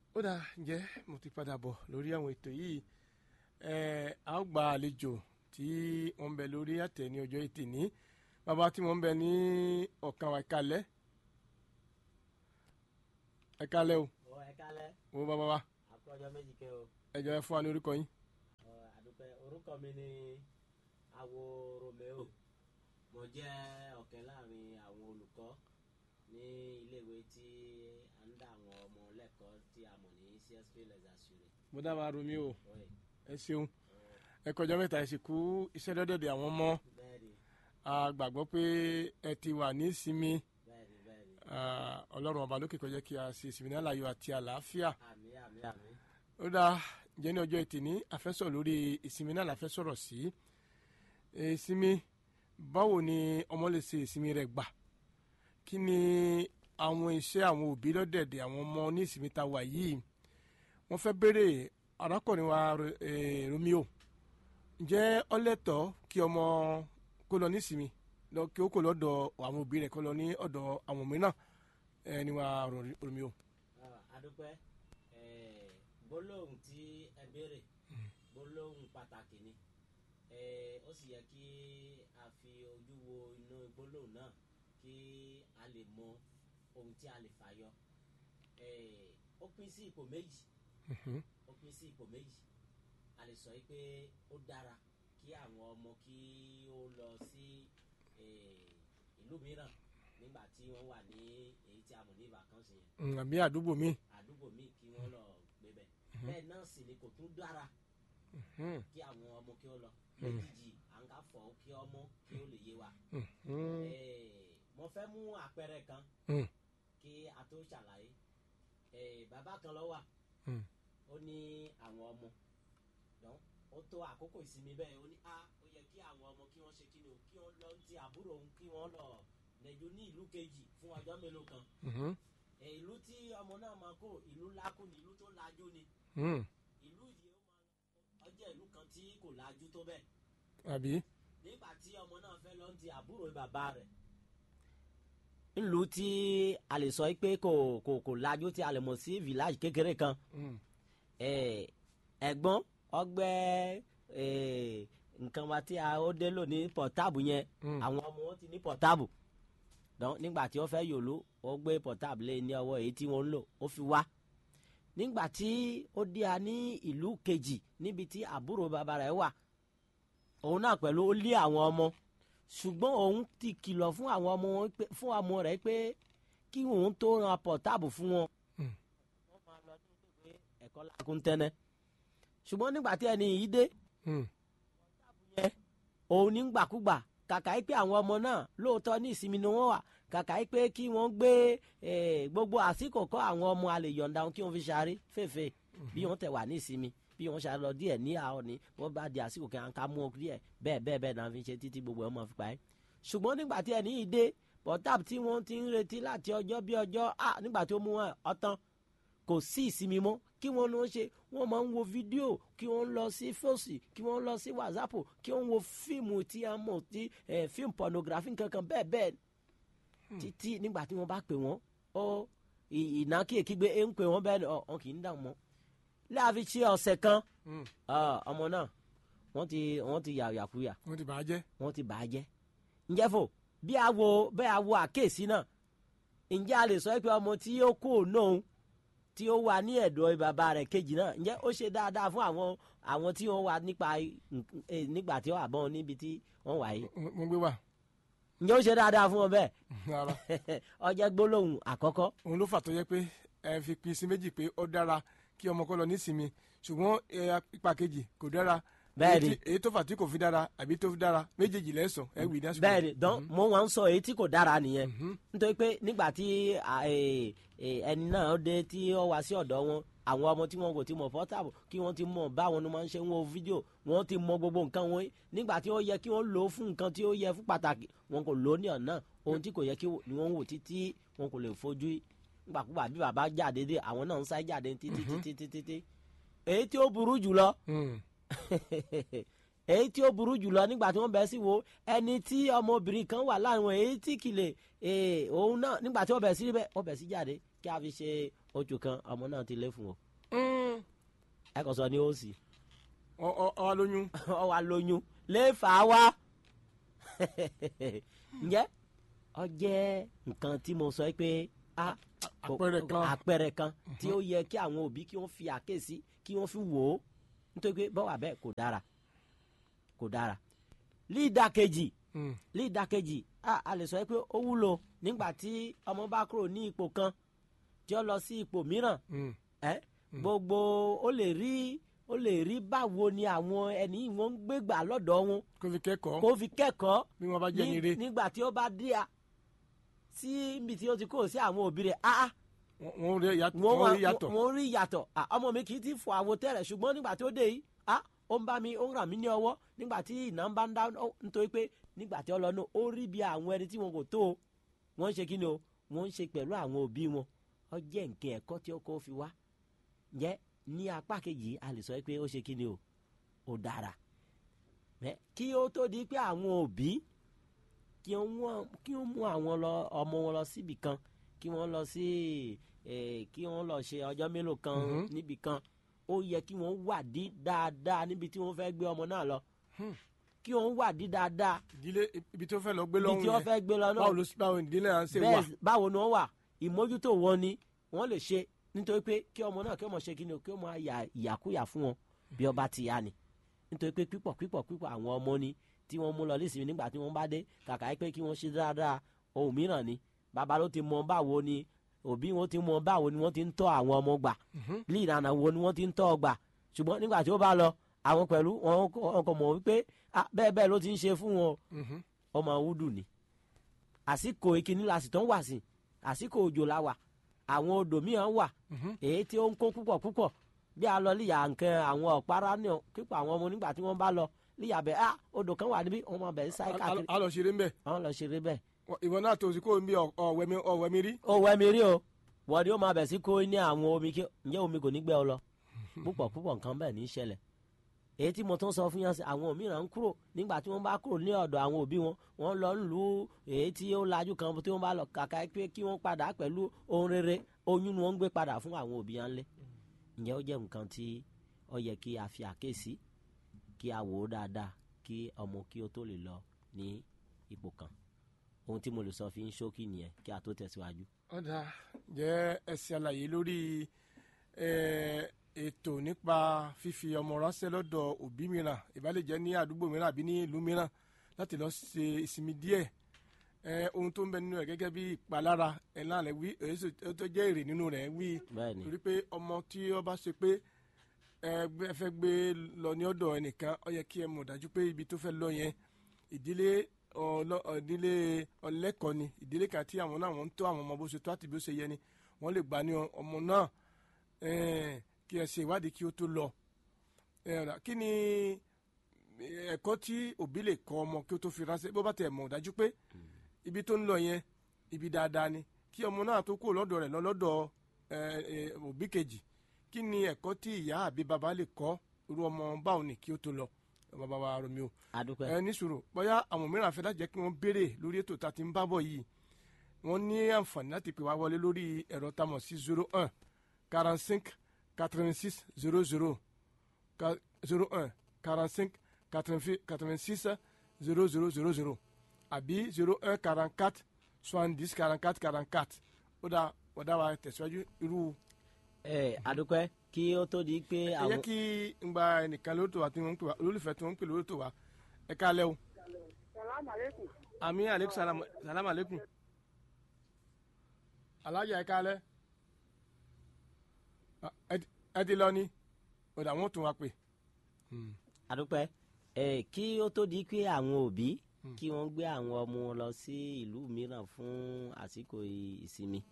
ó dà ǹjẹ́ mo ti padà bọ̀ lórí àwọn ètò yìí ẹ a ó gba àlejò tí wọ́n ń bẹ lórí àtẹ ní ọjọ́ ètè ní bàbá tí wọ́n ń bẹ ní ọ̀kan ẹ̀kalẹ́ ẹ̀kalẹ́ o ọ ẹ kálẹ́ wo bàbá wa àkọjọ méjì kẹ o ẹ̀jọ̀ ẹ fún wa ní orúkọ yín. ọ àdúpẹ́ orúkọ mi ni awo romeo mo jẹ́ ọ̀kẹ́ láàrin àwọn olùkọ́ ní iléèwé tí a ń dá àwọn ọmọ lẹ́kọ̀ọ́ tí a mọ̀ ní csp lẹ́sàsúrè mo dábàá romi o ọ̀ẹ́ ẹ ṣeun ẹ kọjá mẹ́ta ẹ sì kú iṣẹ́ dọ́dọ̀dẹ̀ àwọn ọmọ bẹ́ẹ̀ ni a gbàgbọ́ pé ẹ ti wà ní ìsinmi bẹ́ẹ̀ ni bẹ́ẹ̀ ni Ah, ọlọ́run ọba lókè kọjá kí a ṣe ìsinmi ní àlàyé àti àlàáfíà àmì àmì àmì ó dáa jẹ́ ní ọjọ́ ẹtì ní àfẹ́sọ̀ lórí ìsinmi náà la fẹ́ sọ̀rọ̀ sí ìsinmi báwo ni ọmọ lè ṣe ìsinmi rẹ̀ gbà kí ni àwọn iṣẹ́ àwọn òbí lọ́dẹ̀dẹ̀ àwọn ọmọ ní ìsinmi ta wà yìí wọ́n fẹ́ béèrè arákùnrin wa eh, Romeo ǹjẹ́ ọlẹ́tọ̀ kí ọmọ kó lọ ní ìsinmi lọ kí ó kó lọ́dọ̀ àwọn òbí rẹ̀ kó lọ ní ọ̀dọ̀ àwọn mìíràn ẹni wa Romeo. Ọ, àdúpẹ́ ẹ gbólóhùn tí ẹ béèrè gbólóhùn pàtàkì ni ẹ ó sì yẹ kí a fi ojú wo inú gbólóhùn náà kí a lè mọ ohun tí a lè fàyọ ẹ ó pín sí ipò méjì Mhm. ó pín sí ipò méjì a lè sọ yìí pé ó dára kí àwọn ọmọ kí ó lọ sí eh, ìlú mìíràn nígbà tí wọ́n wà ní èyí tí a mọ̀ ní vacances yẹn Mm, àbí àdúgbò mi. àdúgbò míì kí wọ́n lọ gbébẹ̀ bẹ́ẹ̀ náà sì ni kò tún dára Mhm. kí àwọn ọmọ kí ó lọ méjìjì à ń ká fọ kí ọmọ kí ó lè yé wa. Mhm. Eh, mo fẹ́ mú àpẹẹrẹ kan Mm. kí a tó ṣàlàyé Eh, bàbá kan ló wà Mm. ó ní àwọn ọmọ dán ó tó àkókò ìsinmi bẹ́ẹ̀ ó ní a ó yẹ kí àwọn ọmọ kí wọ́n ṣe kí ni o kí wọ́n lọ ti àbúrò òun kí wọ́n lọ nẹ̀jọ ní ìlú kejì fún ọjọ́ mélòó kan Mhm. Eh, ìlú tí ọmọ náà máa kó ìlú lákù ní ìlú tó lajú ni Mm. ìlú yìí ó máa ọjọ́ ìlú kan tí kò lajú tó bẹ́ẹ̀ àbí. nígbà tí ọmọ náà fẹ́ lọ ti àbúrò bàbá rẹ̀. ńlù tí a lè sọ pé kò kò kò lajú tí a lè mọ̀ sí village kékeré kan Mm. eh, ẹ̀gbọ́n ọgbẹ́ eh, nǹkan wa tí a ó dé lò ní pọ̀táàbù yẹn Mm. àwọn ọmọ wọn ti ní pọ̀táàbù dán nígbà tí ó fẹ́ yòló ó gbé pọ̀táàbù lé ní ọwọ́ èyí tí wọ́n ń lò ó fi wá nígbà tí ó dé a ní ìlú kejì níbi tí àbúrò bàbá rẹ̀ wà òun náà pẹ̀lú ó lé àwọn ọmọ ṣùgbọ́n òun ti kìlọ̀ fún àwọn ọmọ wọn pé fún ọmọ rẹ̀ pé kí òun tó ran pọ̀táàbù fún wọn. Mm. wọ́n máa lọ ní ìwé ẹ̀kọ́ lákùn tẹ́nẹ́ ṣùgbọ́n nígbà tí ẹni yìí dé Mm. yẹn òun ní gbàkúgbà kàkà yìí pé àwọn ọmọ náà lóòótọ́ ní ìsinmi ni wọ́n wà kàkà yìí pé kí wọ́n gbé eh, gbogbo àsìkò kọ́ àwọn ọmọ alẹ́ yọ̀ǹda wọn kí wọ́n fi ṣaré fèfè bí wọ́n tẹ̀ wà ní ìsinmi bí wọ́n ṣe lọ díẹ̀ ní àwọn ni wọ́n bá di àsìkò kí wọ́n ká mú ọ díẹ̀ bẹ́ẹ̀ bẹ́ẹ̀ bẹ́ẹ̀ náà fi ṣe títí gbogbo ẹ̀ mọ̀ fi pa ẹ́ ṣùgbọ́n nígbà tí ẹni yìí dé pọ̀táàbù tí wọ́n ti ń retí láti ọjọ́ bí ọjọ́ ah nígbà tí ó mú wọn ọtán kò sí ìsinmi mọ́ kí wọ́n lọ ṣe wọ́n máa ń wo fídíò kí wọ́n lọ sí fọ́ọ̀sì kí wọ́n lọ sí wàsápù kí wọ́n wo fíìmù tí a mọ̀ tí eh, fíìmù pornography kankan bẹ́ẹ̀ bẹ́ẹ̀ títí nígbà tí wọ́n bá pè wọ́n ó ì- ìnákìyèkí gbé ń pè wọ́n bẹ́ẹ̀ ọ̀ kì í dà mọ́ láàfin ṣe ọ̀sẹ̀ kan Mm. ah, ọmọ náà wọ́n ti wọ́n ti yà yàkuyà wọ́n ti bàá jẹ́. wọ́n ti bà á jẹ́ ǹjẹ́ fò bí a wo bẹ́ẹ̀ a wo àkéèsí náà ǹjẹ́ a lè sọ pé ọmọ tí ó kú òun tí ó wà ní ẹ̀dọ̀ bàbá rẹ̀ kejì náà ǹjẹ́ ó ṣe dáadáa fún àwọn àwọn tí wọ́n wà nípa nk- eh, nígbà tí wọ́n wà bọ́n níbi tí wọ́n wà yìí mo gbé wà. ǹjẹ́ ó ṣe dáadáa fún wọn bẹ́ẹ̀ rárá ọjọ́ gbólóhùn àkọ́kọ́ òun ló fà tó yẹ pé ẹ fi pín sí méjì pé ó dára kí ọmọ kó lọ nísinmi ṣùgbọ́n ẹ, ipa kejì kò dára. Bẹ́ẹ̀ni. Èyí tí- èyí tó fà tí kò fi dára àbí tó fi dára méjèèjì lẹ́sàn ẹ wì dá bẹ́ẹ̀ ni dán mo wá ń sọ èyí tí kò dára nìyẹn nítorí pé nígbà tí à, eh, eh, ẹni náà dé tí ó wá sí ọ̀dọ̀ wọn àwọn ọmọ tí wọn kò ti mọ̀ pọ́tàbù kí wọ́n ti mọ̀ báwọn ni wọ́n máa ń ṣe ń wo fídíò wọ́n ti mọ̀ gbogbo nǹkan wọn nígbà tí ó yẹ kí wọ́n lò ó fún nǹkan tí ó yẹ fún pàtàkì wọn kò lò ó ní ọ̀nà ohun tí kò yẹ kí ni wọ́n wò títí wọn kò lè fojú nígbàkúgbà bí bàbá jáde dé àwọn náà ń sá jáde títí títí títí títí èyí tí ó burú jùlọ Mm. èyí tí ó burú jùlọ nígbà tí wọ́n bẹ̀ sí wo ẹni tí ọmọbìnrin kan wà láàrin wọn èyí tí kìlẹ̀ òun náà nígbà tí wọ́n bẹ̀ sí bẹ́ẹ̀ wọ́n bẹ̀ sí jáde kí a fi ṣe oṣù kan ọmọ náà ti lé fún o Mm. ẹ kò sọ ní ó sì ọ ọ ọ wa lóyún ọ wa lóyún lè fà á wá ǹjẹ́ ọ jẹ́ nǹkan tí mo sọ pé a àpẹẹrẹ kan. àpẹẹrẹ kan tí ó yẹ kí àwọn òbí kí wọ́n fi àkéèsí kí wọ́n fi wò ó nítorí pé bọ́wà bẹ́ẹ̀ kò dára kò dára lídàkejì Mm. lídàkejì a a lè sọ pé ó wúlò nígbà tí ọmọ bá kúrò ní ipò kan tí ó lọ sí ipò mìíràn Mm. ẹ gbogbo ó lè rí ó lè rí báwo ni àwọn ẹni yìí wọ́n ń gbégbà lọ́dọ̀ wọn kó fi kẹ́kọ̀ọ́ kó fi kẹ́kọ̀ọ́ bí wọ́n bá jẹ́ ní- nire nígbà tí ó bá dé a sí ibi tí ó ti kó sí àwọn òbí rẹ̀ ah ah wọ́n rí yàtọ̀ wọ́n wọ́n wá rí yàtọ̀ wọ́n rí yàtọ̀ Ah, ọmọ mi kì í ti fọ àwo tẹ́lẹ̀ ṣùgbọ́n nígbà tí ó dé yìí ah ó ń bá mi ó ń ràn mí ní ọwọ́ nígbà tí iná ń bá ń dá ó nítorí pé nígbà tí ó lọ náà ó rí bí àwọn ẹni tí wọn kò tó o wọ́n ń ṣe kí ni o wọ́n ń ṣe pẹ̀lú àwọn òbí wọn ó jẹ́ nǹkan ẹ̀kọ́ tí ó kọ́ fi wá ǹjẹ́ ní apá kejì a lè sọ pé ó ṣe kí ni o ó dára Ẹ, kí ó tó di pé àwọn òbí kí wọ́n kí wọ́n mú àwọn lọ ọmọ wọn lọ síbì kan kí wọ́n lọ sí eh, kí wọ́n lọ ṣe ọjọ́ mélòó kan Mhm. níbì kan ó yẹ kí wọ́n wádìí dáadáa níbi tí wọ́n fẹ́ gbé ọmọ náà lọ Hmm. kí wọ́n wádìí dáadáa ìdílé ibi tó fẹ́ lọ gbé níbi lọ́hùn tí wọ́n yẹn fẹ́ gbé lọ náà báwo ló báwo ìdílé náà ṣe wà bẹ́ẹ̀ báwo ni wọ́n wà ìmójútó wọn ni wọ́n lè ṣe nítorí pé kí ọmọ náà kí ọmọ ṣe kí ni o kí ọmọ àyà ìyàkúyà fún wọn bí ọba ti yá ni nítorí pé pípọ̀ pípọ̀ pípọ̀ àwọn ọmọ ni tí wọ́n mú lọ nísìnyí nígbà tí wọ́n bá dé kàkà pé kí wọ́n ṣe dáadáa ohun mìíràn ni bàbá ló ti mọ báwo ni òbí wọn ti mọ báwo ni wọ́n ti ń tọ́ àwọn ọmọ gbà Mhm. ní ìlànà wo ni wọ́n ti ń tọ́ ọ gbà ṣùgbọ́n nígbà tí ó bá lọ àwọn pẹ̀lú wọn wọn kò mọ̀ wípé ah, bẹ́ẹ̀ bẹ́ẹ̀ ló ti ń ṣe fún wọn o Mhm. ọmọ wúdù ni àsìkò ìkíní la sì tán wà sí àsìkò òjò la wà àwọn odò mìíràn wà Mhm. èyí tí ó ń kó púpọ̀ púpọ̀ bí a lọ líyà nǹkan àwọn ọ̀pára ní kíkọ àwọn ọmọ nígbà tí wọ́n bá lọ líyà bẹ́ẹ̀ ah odò kan wà níbí wọ́n máa bẹ̀ ń sáré A- káàkiri a- a lọ ṣeré ń bẹ̀ àwọn lọ ṣeré bẹ́ẹ̀. ìwọ náà tó o sì kó o ń bí ọ̀wẹ́mi ọ̀wẹ́mi rí ó wẹ́ mi rí o wọ́n ni ó máa bẹ̀ sí kó ní àwọn omi kí ǹjẹ́ omi kò ní gbẹ́ ọ lọ púpọ̀ púpọ̀ nǹkan bẹ́ẹ̀ ní í ṣẹlẹ̀ èyí tí mo tún sọ fún yẹn sí àwọn mìíràn ń kúrò nígbà tí wọ́n bá kúrò ní ọ̀dọ̀ àwọn òbí wọn wọ́n lọ ń lu èyí tí ó lajú kan tí wọ́n bá lọ kàkà pé kí wọ́n padà pẹ̀lú ohun rere oyún ni wọ́n ń gbé padà fún àwọn òbí yẹn lé ǹjẹ́ ó jẹ́ nǹkan tí ó yẹ kí a fi àkéèsí kí a wò ó dáadáa kí ọmọ kí ó tó lè lọ ní ipò kan ohun tí mo lè sọ fi ń ṣókí nìyẹn kí a tó tẹ̀síwájú. ọ̀dà jẹ́ ẹsẹ̀ àlàyé lórí eh, ètò nípa fífi ọmọ ránṣẹ́ lọ́dọ̀ òbí mìíràn ìbálẹ̀ jẹ́ ní àdúgbò mìíràn àbí ní ìlú mìíràn láti lọ ṣe ìsinmi díẹ̀ Eh, ohun tó ń bẹ nínú rẹ̀ gẹ́gẹ́ bí ìpalára ẹ̀ náà rẹ̀ wí èyí sì- èyí tó jẹ́ èrè nínú rẹ̀ wí bẹ́ẹ̀ ni torí pé ọmọ tí ó bá ṣe pé ẹ gbé- ẹ fẹ́ gbé lọ ní ọ̀dọ̀ ẹnìkan ó yẹ kí ẹ mọ̀ dájú pé ibi tó fẹ́ lọ yẹn ìdílé ọlọ- ìdílé ọlẹ́kọ̀ọ́ ni ìdílé kan tí àwọn náà wọ́n ń tọ́ àwọn ọmọ bó ṣe tó àti bí ó ṣe yẹ ni wọ́n lè gbà ní ọmọ náà eh, kí ẹ ṣe ìwádìí kí ó tó lọ Eh, ọ̀dà, kí ni ẹ̀kọ́ tí òbí lè kọ́ ọmọ kí ó tó fi ránṣẹ́ bó bá tẹ̀ mọ̀ dájú pé ibi tó ń lọ yẹn ibi dáadáa ni kí ọmọ náà tó kúrò lọ́dọ̀ rẹ̀ lọ lọ́dọ̀ eh, eh, òbí kejì kí ni ẹ̀kọ́ tí ìyá àbí bàbá lè kọ́ irú ọmọ báwo ni kí ó tó lọ bàbá wa Romeo adúpẹ́ ẹ ní sùúrù bóyá àwọn mìíràn fẹ́ láti jẹ́ kí wọ́n béèrè lórí ètò tá a ti ń bá bọ̀ yìí wọ́n ní àǹfààní láti pè wá wọlé lórí ẹ̀rọ tamọ̀ sí zero un quarante cinq quatre vingt six zero zero zero un quarante cinq quatre vingt six zero zero zero zero àbí zero un quarante quatre soixante dix quarante quatre quarante quatre ó dá ọ̀dà wa tẹ̀síwájú irú ẹ adúpẹ́ kí ó tó di pé ẹ yẹ àwọn kí n gba ẹnìkan lórí tó wa tí wọ́n ń pè wá olólùfẹ́ tí wọ́n ń pè lórí tó wa ẹ káalẹ́ o. Salam alaikum. ami aleykum salam salam aleykum alájà ẹ kálẹ́ Ah, ẹ ti- ẹ ti lọ ni ọ̀dà wọn tún wa pè adúpẹ́ ẹ kí ó tó di pé àwọn òbí kí wọ́n gbé àwọn ọmọ wọn lọ sí ìlú mìíràn fún àsìkò ì- ìsinmi.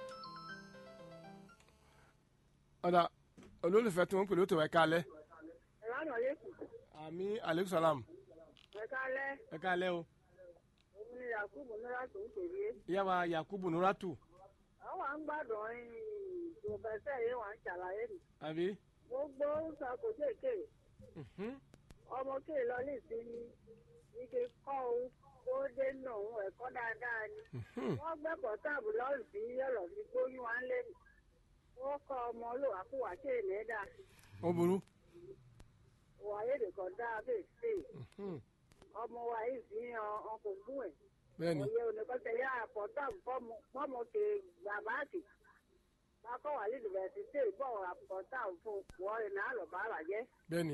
ọ̀dà olólùfẹ́ tí wọ́n ń pè lóòótọ́ ẹ kálẹ́ Salam alaikum. ami aleykum salam Ẹ kálẹ́, ẹ kálẹ́ o òun ni Yakubu Nura tó ń pèrè. ìyá wa yakubu nuratu Àwọn à ń gbádùn ìjọba yìí wà ń ṣàlàyé mi. àbí Gbogbo sàkó kéèké Mhm. ọmọ kéè lọ lè sí ní ike kọ́ o kó dé nù òun ẹ̀kọ́ dáadáa ni. Mhm. wọ́n gbé pọ̀táàbù lọ́rùn sí yọ̀lọ̀ fi gbóyún wá lé mi. wọ́n kọ́ ọmọ olùwàkúwà ṣe é lẹ́dà. ó burú. wà á yéde kan dáa bẹ́ẹ̀ sí i. Mhm. ọmọ wa yìí fi hàn ọkọ̀ gún ẹ̀. bẹ́ẹ̀ni òye oníkọ́sẹ̀ yá pọ̀táàbù fọ́ọ̀mù ṣe gbàbáàkì. bákọ́ wà lẹ́dùbẹ̀sì bọ̀ pọ̀táàbù fún wọ́ọ̀rì náà lọ́ bá bàjẹ́. bẹ́ẹ̀ni.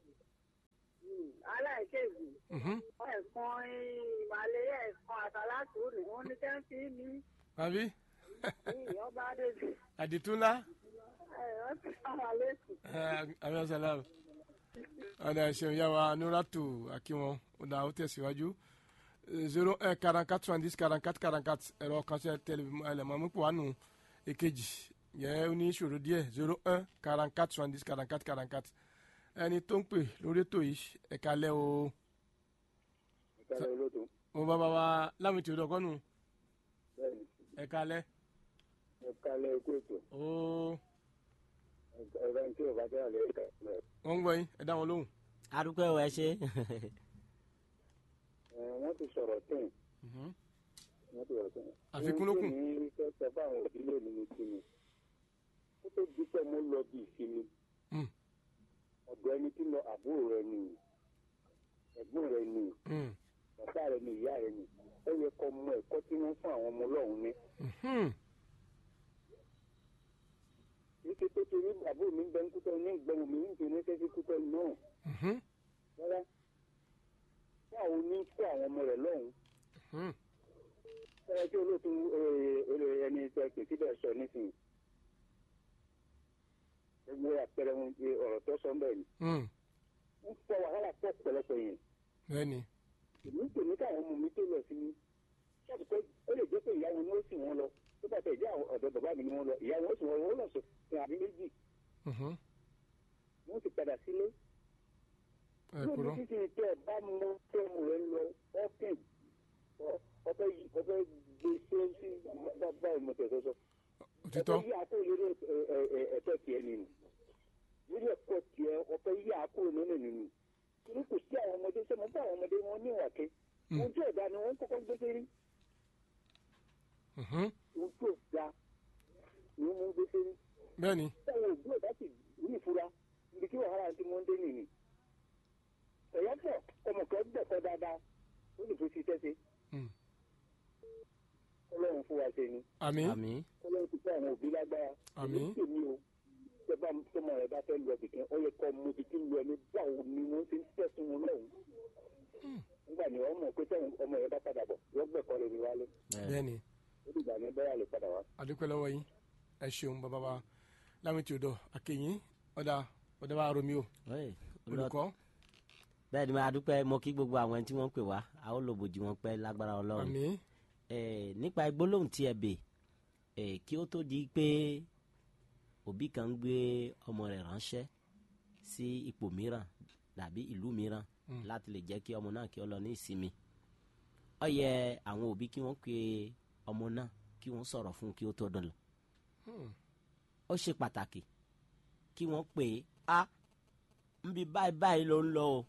aláìkéèjì Mhm. ẹ̀kan ìmàlẹ́ ẹ̀kan àtàlátù ni wọ́n ní kẹ́ńtì ní àbí ọba adéjì àdìtúnlá. ẹ̀rọ ti sáwà lẹ́sùn. àmì salam ọ̀dà ìṣẹ̀yìn yà wá nuratu akínwọ̀n ọ̀dà ó tẹ̀síwájú zero un quarante quatre soixante dix quarante quatre quarante quatre ẹ̀rọ kan sí ẹlẹ́mọ̀mú pọ̀ wánu èkejì yẹ ó ní ìṣòro díẹ̀ zero un quarante quatre soixante dix quarante quatre quarante quatre ẹni tó ń pè lórí ètò yìí ẹ̀ka lẹ́ o ìkàlẹ̀ olódò mo bá bá wa láwọn ètò ìdọ̀kọ́nù bẹ́ẹ̀ni ẹ̀ka lẹ́ ìkàlẹ̀ ikú ètò ó ẹ̀rọ tí ò bá jẹ́ àlẹ́ ìkàlẹ̀ wọ́n ń gbọ́ yín ẹ dá wọn lóhùn. adúpẹ́ ọ̀ ẹ ṣe wọ́n ti sọ̀rọ̀ tẹ̀ Mhm. wọ́n ti sọ̀rọ̀ tẹ̀. Àfikún ló kù. ohun tí mi fẹ́ sọ fáwọn òbílẹ̀ mi ni kí ni ó tó di pé mo lọ bí ìsinmi Mm. ọ̀dọ̀ ẹni tí lọ àbúrò rẹ ni ẹ̀gbọ́n rẹ ni Mm. bàbá rẹ ni ìyá rẹ ni ó yẹ kó mọ ẹ̀kọ́ tí wọ́n fún àwọn ọmọ ọlọ́run ní. Mhm. ike tó ti rí àbúrò mi ń bẹ ń kútọ́ ní ìgbẹ́wò mi ń fi ní sẹ́sí kútọ́ náà Mhm. rárá báwo ní fún àwọn ọmọ rẹ lọ́hùn Mhm. ẹ tí olóòtú olè ẹni tẹ pè síbẹ̀ sọ nísìnyí gbogbo àpẹẹrẹ wọn ti ọ̀rọ̀ tó sọ bẹ́ẹ̀ ni Mm. ń fọ wàhálà pọ̀ pẹ̀lẹ́pẹ̀ yẹn bẹ́ẹ̀ni. èmi pè ní káwọn ọmọ mi tó lọ sí ṣọ́ọ̀bù pé ó lè jẹ́ pé ìyá wọn ni ó sì wọ́n lọ tó bá tẹ̀ jẹ́ àwọn ọ̀dọ̀ bàbá mi ni wọ́n lọ ìyá wọn ó sì wọ́n wọ́n lọ sọ fún àbí méjì Mhm. wọ́n ti padà sílé ẹ lóbi kúrò. títí tẹ ẹ bá mọ tẹ ọmọ rẹ lọ ọkìn ọfẹ ọfẹ gbèsè sí bàbá ìmọ̀tẹ̀sọsọ òtítọ́. ọfẹ yí àkó lórí ẹ̀tọ́ tiẹ̀ nínú lórí ẹ̀kọ́ tiẹ̀ ọfẹ yí àkó nínú nínú torí kò sí àwọn ọmọdé sọmọ fún àwọn ọmọdé wọn ní ìwàké Mm. ohun tí ò da ni wọn kọ́kọ́ gbé sérí Mhm. ohun tí ò da ni wọn gbé sérí bẹ́ẹ̀ni. táwọn òbí ò bá sì ní ìfura ibi tí wàhálà ti mọ́ ń dé nìyí ẹ̀yọ́ pọ̀ ọmọ kan gbẹ̀kọ́ dáadáa ó lè fi ṣiṣẹ́ ṣe Mm. ọlọ́run fún wa ṣe ni àmín. àmì ọlọ́run ti fún àwọn òbí lágbára Àmín. èmi tèmi o tẹ́gbà tọmọ rẹ bá fẹ́ lọ bìkan ó yẹ kọ́ ọmọ ibi tí ń lọ ní báwo ni wọ́n ti ń tẹ̀sùn wọn lọ́hùn nígbà ní ọmọ pé tẹ́wọ̀n ọmọ rẹ bá padà bọ̀ wọ́n gbẹ̀kọ́ rẹ ní wálé bẹ́ẹ̀ni. ó dìgbà ní bẹ́ẹ̀ lè padà wá. adúpẹ́ lọ́wọ́ yín ẹ ṣeun bàbá wa láwọn tí o dọ̀ àkèyìn ọ̀dà ọ̀dà wa romi o olùkọ́ bẹ́ẹ̀ ni máa dúpẹ́ mo kí gbogbo àwọn ẹni tí wọ́n ń pè wá a ó lò bòjì wọn pẹ́ lágbára ọlọ́run àmín Eh, nípa gbólóhùn tí ẹ bè eh, kí ó tó di pé òbí kan ń gbé ọmọ rẹ̀ ránṣẹ́ sí ipò mìíràn tàbí ìlú mìíràn Mm. láti lè jẹ́ kí ọmọ náà kí ó lọ ní ìsinmi ó yẹ àwọn òbí kí wọ́n pe ọmọ náà kí wọ́n sọ̀rọ̀ fún un kí ó tó dọ̀lọ̀ Hmm. ó ṣe pàtàkì kí wọ́n pè é a nbí báyìí báyìí ló ń lọ o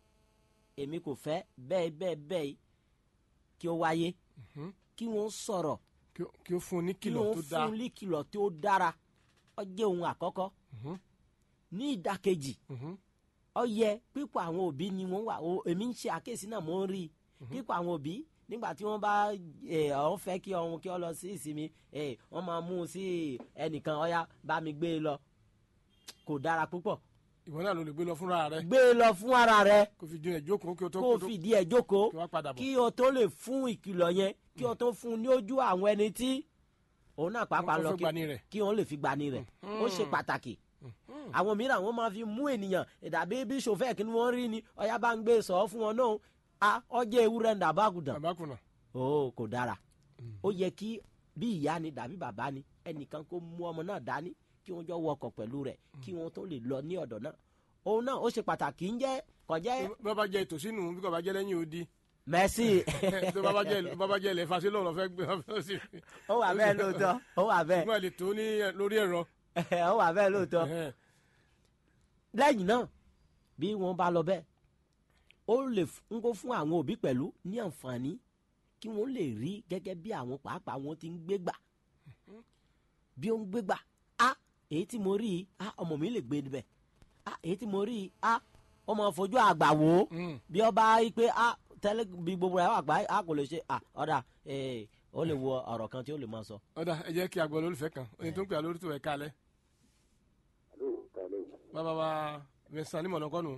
èmi kò fẹ́ bẹ́ẹ̀ bẹ́ẹ̀ bẹ́ẹ̀ kí ó wáyé Mhm. kí wọ́n sọ̀rọ̀ kí ó- kí ó fún un ní kí kìlọ̀ wọ́n tó dáa fún ní kìlọ̀ tó dára ó jẹ́ ohun àkọ́kọ́ Mhm. ní ìdàkejì Mhm. ó yẹ pípọ̀ àwọn òbí ni wọ́n wà o- èmi ń ṣe àkíyèsí náà mò ń rí i pípọ̀ àwọn òbí nígbà tí wọ́n bá ẹ̀ ọ́n fẹ́ kí ọ̀hún kí ọ lọ sí ìsinmi ẹ̀ wọ́n máa mú un sí ẹnìkan ọ̀yá bá mi gbé e lọ kò dára púpọ̀ ìwọ náà ló lè gbé lọ fúnra rẹ gbé e lọ fún ara rẹ kó fi dín ẹ̀ jókòó kí o tó kó o tó- fìdí ẹ̀ jókòó kí wọ́n padà bọ̀ kí o tó lè fún ìkìlọ̀ yẹn kí o tó fún un ní ojú àwọn ẹni tí òun náà pàápàá Wọ́n lọ fẹ́ kí gbani rẹ̀. kí wọ́n lè fi gbani rẹ̀ ó ṣe pàtàkì àwọn mìíràn wọ́n máa fi mú ènìyàn ìdàbí bí sòfẹ́ kí ni wọ́n rí ni ọ̀yá bá ń gbé sọ fún wọn náà a ọjọ́ ewúrẹ́ ń dàbá àgùdàn àbákùnà ó kò dára ó yẹ kí bí ìyá ni dàbí bàbá ni ẹnìkan kó mú ọmọ náà dání kí wọ́n jọ wọkọ̀ pẹ̀lú rẹ̀ kí wọ́n tó lè lọ ní ọ̀dọ̀ náà òun náà ó ṣe pàtàkì ń jẹ́ kọjẹ́ bí wọ́n bá jẹ ìtòsí nù bí kò bá jẹ lẹ́yìn odi mẹ́sì tó bá bá jẹ bá bá jẹ ilẹ̀ fasí lọ́rọ̀ fẹ́ gbé wọn fẹ́ sí ó wà bẹ́ẹ̀ lóòótọ́ ó wà bẹ́ẹ̀ wọ́n lè tó ní lórí ẹ̀rọ ó wà bẹ́ẹ̀ lóòótọ́ Ẹ̀hẹ́n. lẹ́yìn náà bí wọ́n bá lọ bẹ́ẹ̀ ó lè f- ń kó fún àwọn òbí pẹ̀lú ní àǹfààní kí wọ́n lè rí gẹ́gẹ́ bí àwọn pàápàá wọn ti ń gbégbà bí ó ń gbégbà a èyí tí mo rí i a ọmọ mi lè gbé níbẹ̀ a èyí tí mo rí i a ọmọ fojú àgbà wò ó Mm. bí ọba yí pé a tẹ́lẹ̀ bí gbogbo rẹ̀ wà gbá a kò lè ṣe a ọ̀dà ee ó lè wo ọ̀rọ̀ kan tí ó lè máa sọ. ọ̀dà ẹ jẹ́ kí a gbọ́ lólùfẹ́ kan oyin tó ń pè á lórí tó ẹ̀ kálẹ̀ Àló, kálẹ̀ o. bàbá wa vincent ní mọ̀nà kọ́nù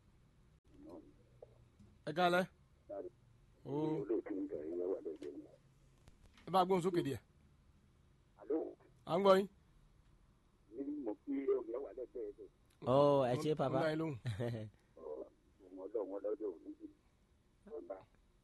ẹ kálẹ̀ o Olóòtú ń bẹ̀rẹ̀ ìyẹn wà lẹ́gbẹ̀ẹ́ mi. ẹ bá gbóhùn sókè díẹ̀ Àló, à ń gbọ́ yín. ní mo kí ọ̀gá wà lẹ́gbẹ̀ẹ́ rẹ̀. ọ ẹ ṣe Mo ń bàbá dá yín lóhùn. Ọmọ ọlọ́run ọlọ́dọ̀ òní jù. Ọba